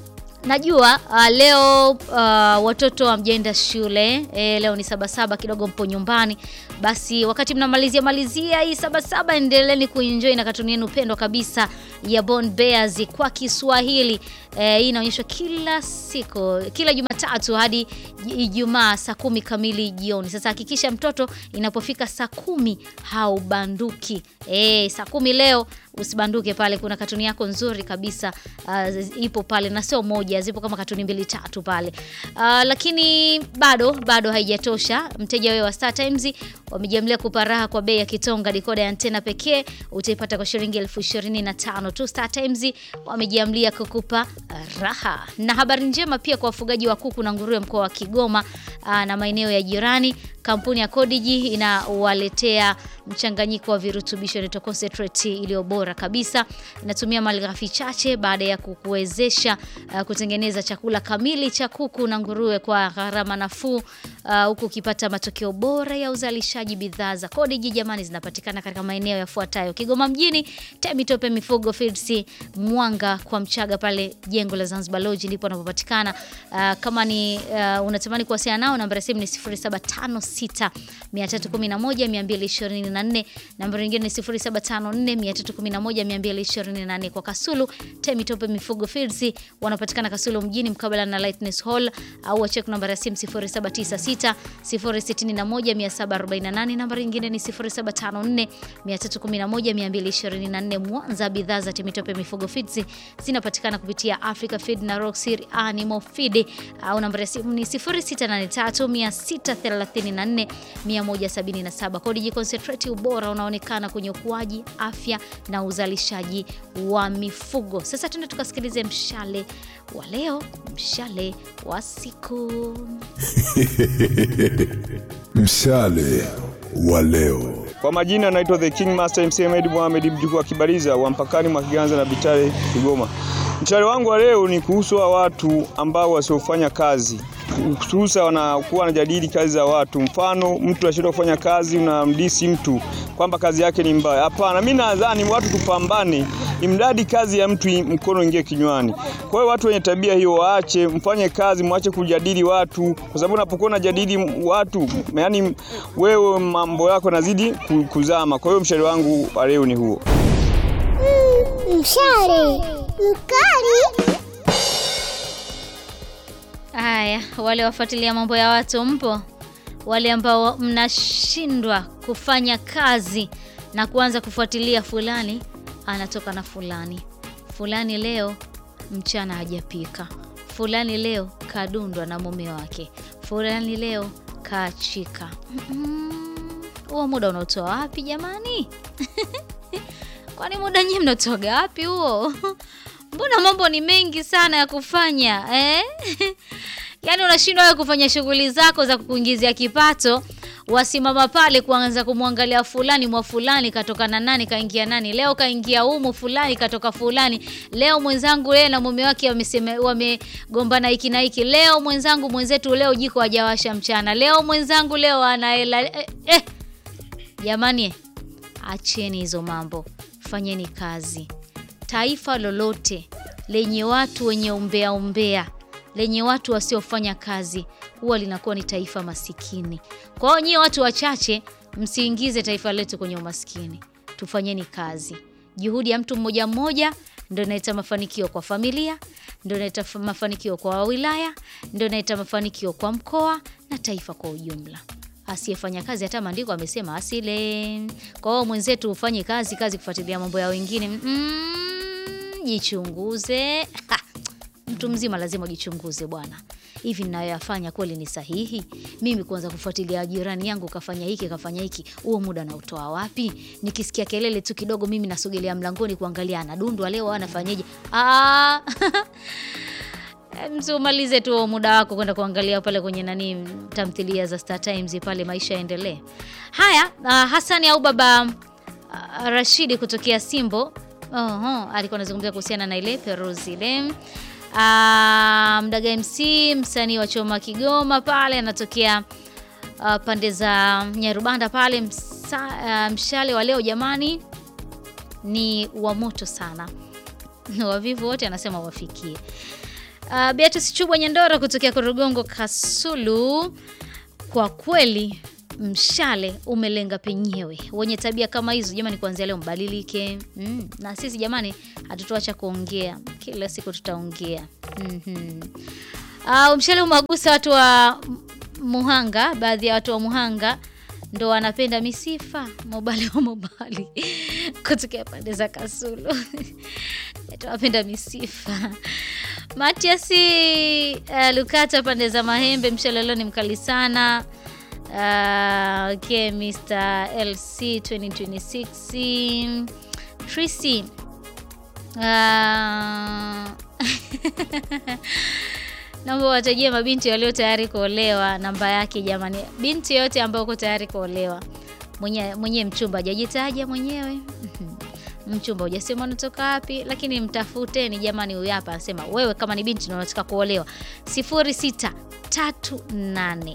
Najua uh, leo uh, watoto hamjaenda shule e, leo ni sabasaba kidogo mpo nyumbani. Basi wakati mnamalizia malizia hii sabasaba, endeleeni kuenjoy na katuni yenu pendwa kabisa ya Bond Bears kwa Kiswahili. E, hii inaonyeshwa kila siku, kila Jumatatu hadi Ijumaa saa kumi kamili jioni. Sasa hakikisha mtoto inapofika saa kumi haubanduki. E, saa kumi leo usibanduke pale, kuna katuni yako nzuri kabisa uh, ipo pale na sio moja, zipo kama katuni mbili tatu pale uh, lakini bado bado haijatosha. Mteja wewe wa Star Times wamejiamlia kupa raha kwa bei ya kitonga. Dikoda ya antena pekee utaipata kwa shilingi elfu ishirini na tano tu. Star Times wamejiamlia kukupa raha. Na habari njema pia kwa wafugaji wa kuku na nguruwe mkoa wa Kigoma uh, na maeneo ya jirani kampuni ya Codigi inawaletea mchanganyiko wa virutubisho inaitwa concentrate iliyo bora kabisa. Inatumia malighafi chache baada ya kukuwezesha uh, kutengeneza chakula kamili cha kuku na nguruwe kwa gharama nafuu uh, huku ukipata matokeo bora ya uzalishaji. Bidhaa za Codigi jamani, zinapatikana katika maeneo yafuatayo: Kigoma mjini, Temitope Mifugo Feeds, Mwanga kwa Mchaga pale jengo la Zanzibar Lodge ndipo wanapopatikana. Uh, kama ni uh, unatamani kuwasiliana nao, namba ya simu ni 0756 311 224, namba nyingine ni 0754 311 224. Kwa Kasulu, Temitope Mifugo Feeds wanapatikana Kasulu mjini mkabala na Lightness Hall, au wachek namba ya simu 0796 061 748, namba nyingine ni 0754 311 224. Mwanza, bidhaa za Temitope Mifugo Feeds zinapatikana kupitia Africa Feed na Roxir Animal Feed, au namba ya simu ni 0683 634 177. Codigi Concentrate, ubora unaonekana kwenye ukuaji, afya na uzalishaji wa mifugo. Sasa tuende tukasikilize mshale wa leo, mshale wa siku. Mshale wa leo. Kwa majina naitwa The King Master MC Ahmed Mohamed mjukuu wa Kibariza wa mpakani mwa Kiganza na Bitare Kigoma. Mshale wangu wa leo ni kuhusu wa watu ambao wasiofanya kazi hususa wanakuwa wanajadili kazi za watu. Mfano, mtu anashindwa kufanya kazi, unamdisi mtu kwamba kazi yake ni mbaya. Hapana, mimi nadhani watu tupambane, imradi kazi ya mtu mkono ingie kinywani. Kwa hiyo watu wenye tabia hiyo waache, mfanye kazi, mwache kujadili watu, kwa sababu unapokuwa unajadili watu, yani wewe mambo yako nazidi ku- kuzama. Kwa hiyo mshauri wangu wa leo ni huo. Mshale mkali. Haya, wale wafuatilia mambo ya watu mpo, wale ambao mnashindwa kufanya kazi na kuanza kufuatilia fulani anatoka na fulani, fulani leo mchana hajapika, fulani leo kadundwa na mume wake, fulani leo kaachika. Mm-mm. Huo muda unaotoa wapi jamani? Kwani muda nyinyi mnatoga wapi huo? Mbona mambo ni mengi sana ya kufanya eh? Yaani unashindwa wewe kufanya shughuli zako za kukuingizia kipato, wasimama pale kuanza kumwangalia fulani mwa fulani katoka na nani kaingia nani, leo kaingia humu fulani katoka fulani, leo mwenzangu yeye na mume wake wamesema wamegombana hiki na hiki, leo mwenzangu mwenzetu leo jiko hajawasha mchana, leo mwenzangu leo ana hela eh, eh. Jamani, acheni hizo mambo, fanyeni kazi. Taifa lolote lenye watu wenye umbea umbea, lenye watu wasiofanya kazi, huwa linakuwa ni taifa masikini. Kwa hiyo nyie watu wachache, msiingize taifa letu kwenye umaskini. Tufanyeni kazi. Juhudi ya mtu mmoja mmoja ndio inaleta mafanikio kwa familia, ndio inaleta fa- mafanikio kwa wilaya, ndio inaleta mafanikio kwa mkoa na taifa kwa ujumla asiyefanya kazi hata maandiko amesema asile. Kwa hiyo mwenzetu ufanye kazi kazi kufuatilia mambo ya wengine. Mm, jichunguze. Ha, mtu mzima lazima ujichunguze bwana. Hivi ninayoyafanya kweli ni sahihi? Mimi kuanza kufuatilia jirani yangu kafanya hiki kafanya hiki, huo muda nautoa wapi? Nikisikia kelele tu kidogo, mimi nasogelea mlangoni kuangalia anadundwa leo, anafanyeje? Ah, msiumalize tu huo muda wako kwenda kuangalia pale kwenye nani tamthilia za Star Times pale, maisha yaendelee. Haya, uh, Hasani au baba uh, Rashidi kutokea Simbo Oho, alikuwa anazungumzia kuhusiana na ile Peruzi ile uh, Mdaga MC msanii wa Choma Kigoma pale anatokea uh, pande za Nyarubanda pale msa, uh, mshale wa leo jamani ni wa moto sana wavivu wote anasema wafikie Uh, Beatrice Chubwa Nyandoro kutokea Korogongo Kasulu, kwa kweli mshale umelenga penyewe. Wenye tabia kama hizo jamani, kuanzia leo mbadilike. Mm. Na sisi jamani, hatutoacha kuongea, kila siku tutaongea. mm-hmm. Uh, mshale umewagusa watu wa M- Muhanga, baadhi ya watu wa Muhanga ndo wanapenda misifa mobali wa mobali kutokea pande za Kasulu tunapenda misifa Matiasi uh, Lukata pande za Mahembe, mshale leo ni mkali sana. Uh, okay, Mr. LC 2026 Trisi uh, naomba watajie mabinti walio tayari kuolewa namba yake jamani. Binti yote ambayo uko tayari kuolewa, mwenye mwenye mchumba hajajitaja mwenyewe mchumba hujasema unatoka wapi, lakini mtafuteni jamani. Huyu hapa anasema wewe kama ni binti na unataka kuolewa, 0638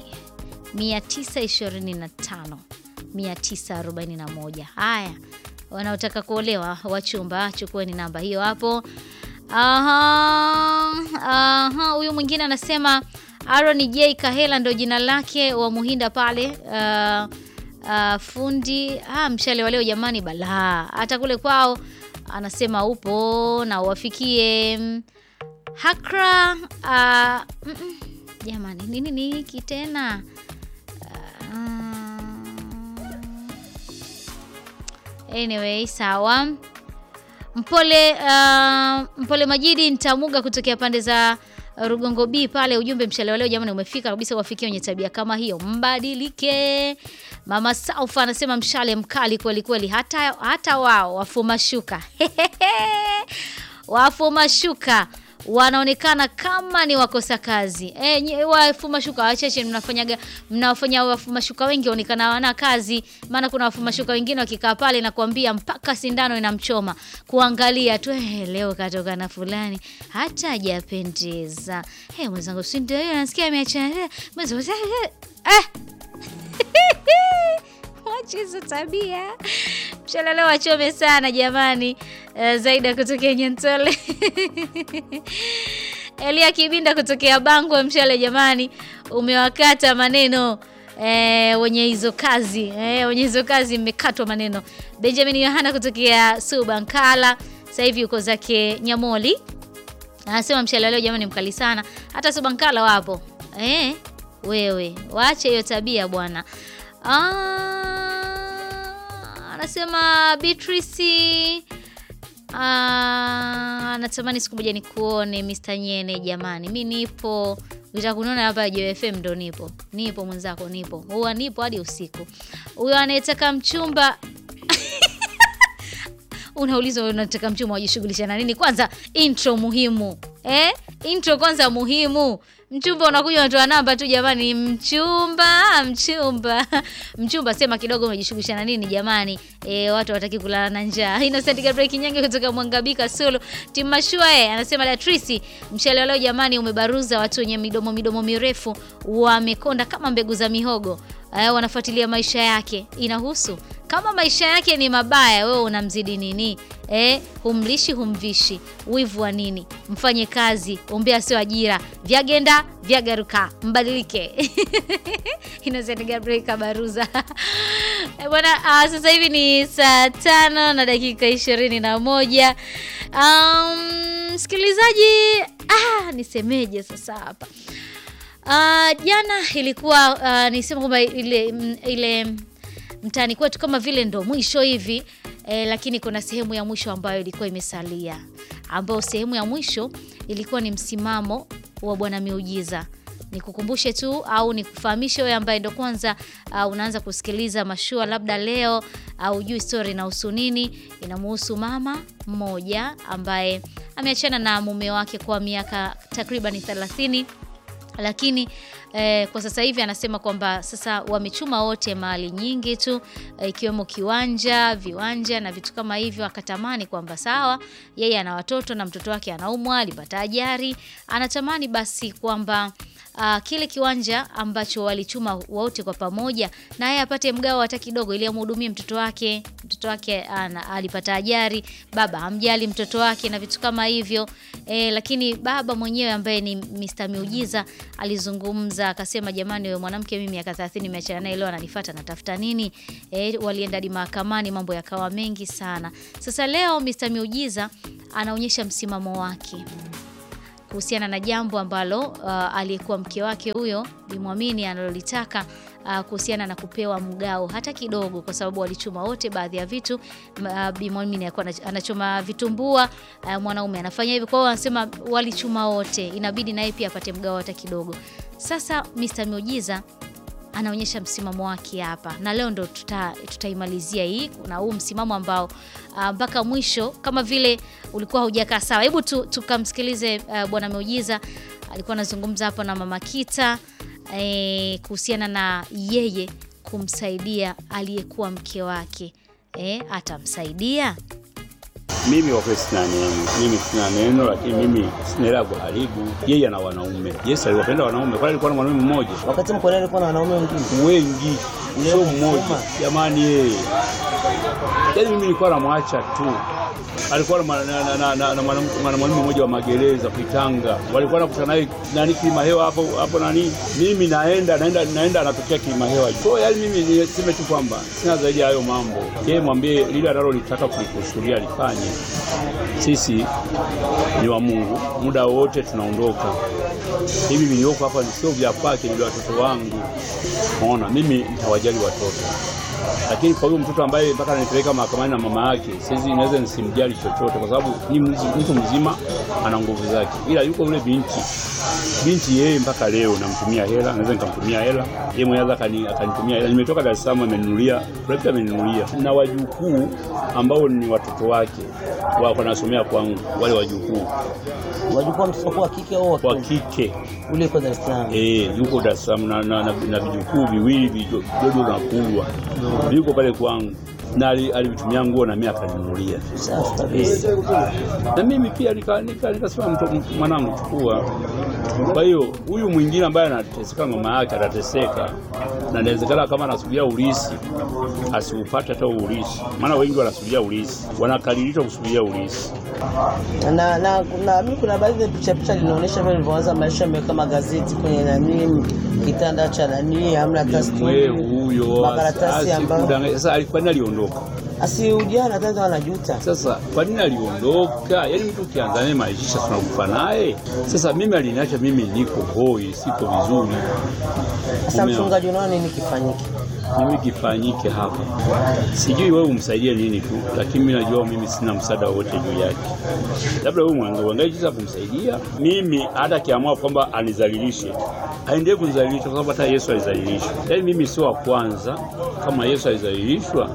925 941. Haya, wanaotaka kuolewa wachumba, chukueni namba hiyo hapo. Aha, aha, huyu mwingine anasema Aaron J Kahela ndo jina lake wa Muhinda pale uh, uh, fundi ah, mshale wa leo jamani, balaa hata kule kwao anasema upo na uwafikie Hakra. Uh, mm -mm, jamani nini ni hiki tena? Uh, anyway sawa. Mpole uh, Mpole Majidi Ntamuga kutokea pande za Rugongo B pale, ujumbe mshale wa leo jamani umefika kabisa, wafikie wenye tabia kama hiyo mbadilike. Mama Saufa anasema mshale mkali kweli kweli, hata, hata wao wafuma shuka wafuma shuka wanaonekana kama ni wakosa kazi. E, wafuma shuka wachache mnafanyaga mnawafanya wafuma shuka wengi waonekana wana kazi, maana kuna wafuma shuka wengine wakikaa pale na kuambia mpaka sindano inamchoma kuangalia tu eh, leo katoka na fulani hata hajapendeza. Hey, mwenzangu si ndio hiyo nasikia ameacha eh, eh. Wache hizo tabia. Mshale leo wachome sana jamani. Uh, Zaida kutokea Nyentole Elia Kibinda kutokea Bangwe Mshale, jamani, umewakata maneno eh, wenye hizo kazi eh, wenye hizo kazi mmekatwa maneno. Benjamin Yohana kutokea Subankala, sasa hivi uko zake Nyamoli, anasema mshale leo jamani mkali sana, hata Subankala wapo eh, wewe waache hiyo tabia bwana. Ah, anasema Beatrice Ah, natamani siku moja nikuone Mr. Nyene jamani. Mi nipo. Ukitaka kuniona hapa Joy FM ndo nipo. Nipo mwenzako nipo. Huwa nipo hadi usiku. Huyo anayetaka mchumba Unaulizwa unataka mchumba wajishughulisha na nini? Kwanza intro muhimu. Eh? Intro kwanza muhimu. Mchumba unakuja unatoa namba tu jamani, mchumba, mchumba. Mchumba sema kidogo umejishughulisha na nini jamani? E, watu hawataki kulala na njaa. Innocent Gabriel Kinyange kutoka Mwangabika Solo. Timashua eh anasema Latrisi, mshale leo jamani umebaruza watu wenye midomo midomo mirefu wamekonda kama mbegu za mihogo. Uh, wanafuatilia maisha yake. Inahusu kama maisha yake ni mabaya, wewe unamzidi nini? Eh, humlishi humvishi, wivu wa nini? Mfanye kazi, ombea sio ajira, vyagenda vyagaruka, mbadilike. Innocent Gabriel Kabaruza Eh, bwana. Uh, sasa hivi ni saa tano na dakika ishirini na moja. Um, msikilizaji, ah, nisemeje sasa hapa Uh, jana ilikuwa uh, nisema kwamba ile m- ile mtaani kwetu kama vile ndo mwisho hivi eh, lakini kuna sehemu ya mwisho ambayo ilikuwa imesalia, ambayo sehemu ya mwisho ilikuwa ni msimamo wa Bwana Miujiza. Nikukumbushe tu au nikufahamishe wewe ambaye ndo kwanza uh, unaanza kusikiliza mashua, labda leo au uh, juu story inahusu nini. Inamuhusu mama mmoja ambaye ameachana na mume wake kwa miaka takriban 30 lakini eh, kwa sasa hivi anasema kwamba sasa wamechuma wote mali nyingi tu eh, ikiwemo kiwanja, viwanja na vitu kama hivyo. Akatamani kwamba sawa, yeye ana watoto na mtoto wake anaumwa, alipata ajali, anatamani basi kwamba Uh, kile kiwanja ambacho walichuma wote kwa pamoja na yeye apate mgao hata kidogo, ili amhudumie mtoto wake. Mtoto wake ana, alipata ajali, baba hamjali mtoto wake na vitu kama hivyo e, lakini baba mwenyewe ambaye ni Mr. Miujiza alizungumza akasema, jamani, wewe mwanamke, mimi miaka 30 nimeachana naye, leo ananifuata natafuta nini? E, walienda hadi mahakamani, mambo yakawa mengi sana. Sasa leo Mr. Miujiza anaonyesha msimamo wake kuhusiana na jambo ambalo uh, aliyekuwa mke wake huyo Bimwamini analolitaka uh, kuhusiana na kupewa mgao hata kidogo, kwa sababu walichuma wote baadhi ya vitu. Uh, Bimwamini alikuwa anach- anachoma vitumbua, uh, mwanaume anafanya hivyo. Kwa hiyo wanasema walichuma wote, inabidi naye pia apate mgao hata kidogo. Sasa Mr. Miujiza anaonyesha msimamo wake hapa na leo ndo tuta, tutaimalizia hii na huu msimamo ambao ah, mpaka mwisho kama vile ulikuwa haujakaa sawa. Hebu tu, tukamsikilize uh, bwana Miujiza alikuwa anazungumza hapo na mama Kita eh, kuhusiana na yeye kumsaidia aliyekuwa mke wake eh, atamsaidia Mimi kwa kweli sina neno, mimi sina neno, lakini mimi sina hela ya kuharibu. Yeye ana wanaume, Yesu aliwapenda wanaume, kwani alikuwa na mwanaume mmoja? Wakati mko naye alikuwa na wanaume wengine Wengi, sio mmoja. Jamani, yeye yaani, mimi nilikuwa namwacha tu. Alikuwa na mwana- na- na- na- na mwanamke- mwanaume mmoja wa magereza Kuitanga, walikuwa nakutana naye nani Kilimahewa hapo hapo nani, mimi naenda naenda naenda, anatokea Kilimahewa. Kwa hiyo yaani, mimi niseme tu kwamba sina zaidi ya hayo mambo. Yeye mwambie lile analolitaka kulikusudia lifanye. Sisi ni wa Mungu, muda wote tunaondoka. Hivi vilioko hapa sio vya kwake, ni vya watoto wangu. Unaona, mimi nitawajali watoto, lakini kwa huyo mtoto ambaye mpaka ananipeleka mahakamani na mama yake, siwezi naweza nisimjali chochote, kwa sababu ni mzi- mtu mzima, ana nguvu zake, ila yuko yule binti binti yeye mpaka leo namtumia hela, naweza nikamtumia hela yeye mwenyewe anaweza akani- akanitumia hela. Nimetoka Dar es Salaam, ameninunulia projekta, ameninunulia na wajukuu ambao ni watoto wake wako wanasomea kwangu, wale wajukuu wajukuu mtoto wa kike au wa kike ule kwa Dar es Salaam. Eh, yuko Dar es Salaam na, na, na, na vijukuu viwili vidogo na kubwa viko pale kwangu na ali- alivitumia nguo na mimi akaninunulia. Safi kabisa. Eh, na mimi pia nikasema nika, nika nikasema, mto- mwanangu chukua Kwa hiyo huyu mwingine ambaye anateseka mama yake atateseka, na inawezekana kama anasubiria ulisi asiupate hata huo ulisi, maana wengi wanasubiria ulisi, wanakaririshwa kusubiria ulisi. na na na mimi kuna baadhi ya picha picha linaonyesha vile ilivyoanza maisha, ameweka magazeti kwenye nani, kitanda cha nani, hamna hata Wewe stuli, huyo makaratasi ambayo asikudanganya. Sasa alikuwa nini aliondoka? asi ujana tena wanajuta. Sasa kwa nini aliondoka? Yaani mtu ukianza naye maisha tunakufa naye. Sasa mimi aliniacha mimi niko hoi, siko vizuri. Sasa Umeona? mchungaji, unaona nini kifanyike? mimi kifanyike hapa, sijui wewe umsaidie nini tu, lakini mimi najua mimi sina msaada wowote juu yake. Labda wewe mwangalie uangalie jinsi ya kumsaidia. Mimi hata akiamua kwamba anizalilishe, aendelee kunizalilisha, kwa sababu hata Yesu alizalilishwa. Yaani mimi sio wa kwanza, kama Yesu alizalilishwa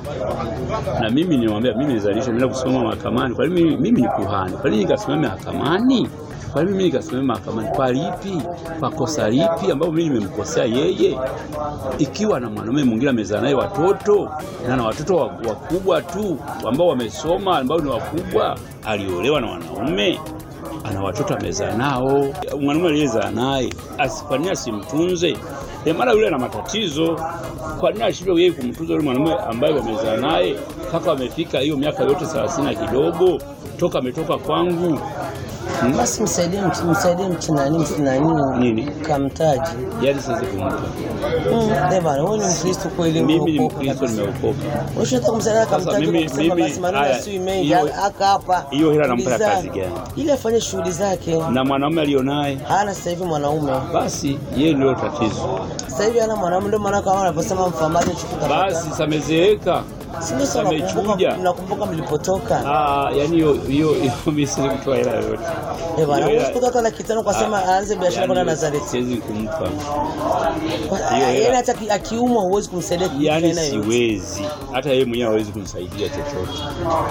na mimi niwaambia, mimi nizalilishwa, nenda kusoma mahakamani. Kwa nini mimi, mimi ni kuhani? Kwa nini nikasimame mahakamani? Kwa nini mimi nikasimame mahakamani? Kwa lipi? Kwa kosa lipi ambapo mimi nimemkosea yeye? Ikiwa na mwanaume mwingine amezaa naye watoto na na watoto wa- wakubwa tu ambao wamesoma ambao ni wakubwa, aliolewa na wanaume ana watoto amezaa nao, mwanaume aliyezaa naye asi- kwa nini asimtunze? E, mara yule ana matatizo, kwa nini ashindwe yeye kumtunza yule mwanaume ambaye wamezaa naye mpaka wamefika hiyo miaka yote thelathini na kidogo toka ametoka kwangu? Basi msaidie mch- msaidie mchinani mchinani nini kamtaji. Yaani siwezi kumpa Mm, eh bana, wewe ni Mkristo kweli mimi ni umeokoka Mkristo, kabisa. nimeokoka. Unataka kumsaidia Sasa kamtaji mimi- kwa kusema mimi- basi maneno haya, yasiwe mengi hiyo- aka hapa. hiyo hela nampa ya Tuliza. kazi gani? Ili afanye shughuli zake. na mwanaume alionaye Hana sasa hivi mwanaume. Basi yeye ndio tatizo. Sasa hivi hana mwanaume ndio maana kama anavyosema mfamaji chukua Basi samezeeka, Sio sana samechuja. Nakumbuka mlipotoka. Ah, yani hiyo hiyo hiyo mimi siwezi kutoa hela yoyote. Eh bana, Hiyo hela- usikuta hata laki tano kwa sema Ah, aanze biashara yani kwa hiyo Nazareti. Siwezi kumpa. Hiyo Yaani hela- hata aki- akiumwa huwezi kumsaidia kitu Yani tena yoyote. siwezi, hata yeye mwenyewe hawezi kunisaidia chochote,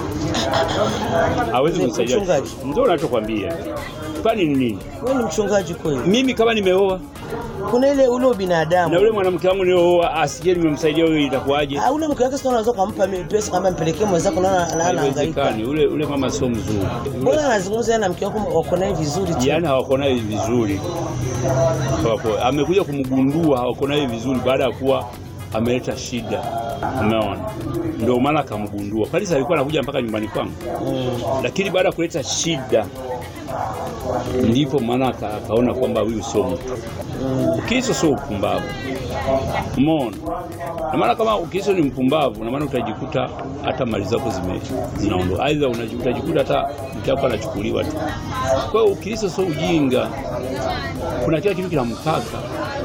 hawezi Ni kunisaidia mchungaji. chochote. Ndio nachokwambia. Kwani ni nini? Wewe ni mchungaji kweli? Mimi kama nimeoa Kuna ile ule ubinadamu. na ule mwanamke wangu nilioa asikie nimemsaidia wewe, itakuwaje? Ah, ule mke wake sio unaweza kumpa mi- pesa kama mpelekee mwenzako naona anahangaika. Haiwezekani, ule ule mama sio mzuri. Mbona anazungumza yeye na mke wako wako naye vizuri tu? Yaani hawako naye vizuri, Hawako- amekuja kumgundua hawako naye vizuri baada ya kuwa ameleta shida, umeona, ndio maana akamgundua. Kalisa alikuwa anakuja mpaka nyumbani kwangu, lakini baada ya kuleta shida ndipo maana aka- akaona kwamba huyu sio mtu. Ukristo sio upumbavu, umeona. Na maana kama Ukristo ni mpumbavu, na maana utajikuta hata mali zako zime zinaondoka, aidha unaji- utajikuta hata mke wako anachukuliwa tu. Kwa hiyo Ukristo sio ujinga, kuna kila kitu kina mpaka.